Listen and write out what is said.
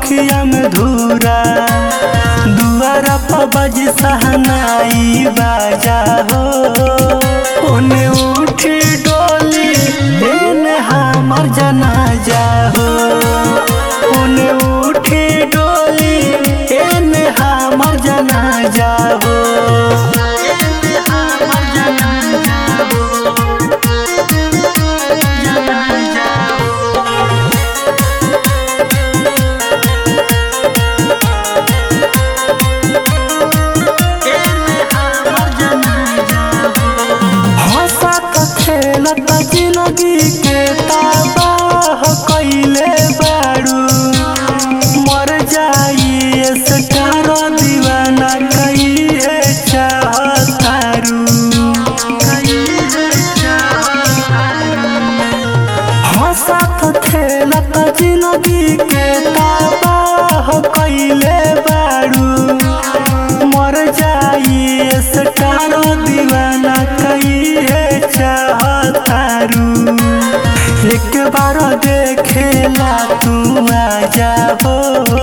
अखिया में धूरा दुआरा पर बज सहनाई बाजा हो ओने उठी डोली एने हमर जनाजा हो ओने उठी डोली एने हमर जनाजा हो एने हमर जनाजा हो जनाजा हो हंसत खेलत जिंदगी के तबाह कइले बारू मर जाई स्टार दीवाना कइले चाहतारू हंसत खेलत जिंदगी के तबाह कइले बारू मर जाई स्टार दीवाना कइले चाहतारू एक बार देखेला तू आ जाबो